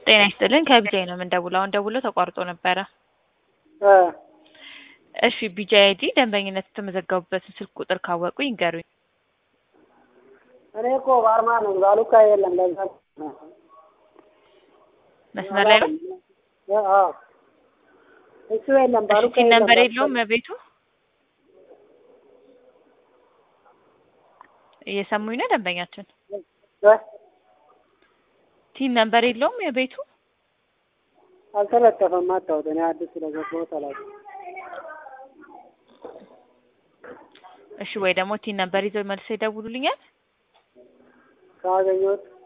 ጤና ይስጥልን ከቢጃይ ነው የምንደውለው። አሁን ደውሎ ተቋርጦ ነበረ። እ እሺ ቢጃይ አይዲ ደንበኝነት የተመዘገቡበትን ስልክ ቁጥር ካወቁ ይንገሩኝ። እኔ እኮ ባርማ ነኝ። ባሉካ የለም። ለዛ ነው። መስመር ላይ ነው። እ አዎ እሱ የለም። እሺ ባሉካ ቲን የለም። ነምበር የለውም ቤቱ እየሰሙኝ ነው ደንበኛችን። እ ቲን ነምበር የለውም የቤቱ አልተለጠፈም። አታውጥ እኔ አዲስ ስለገባሁት አላውቅም። እሺ ወይ ደግሞ ቲን ነምበር ይዘው መልሰው ይደውሉልኛል። ካገኘሁት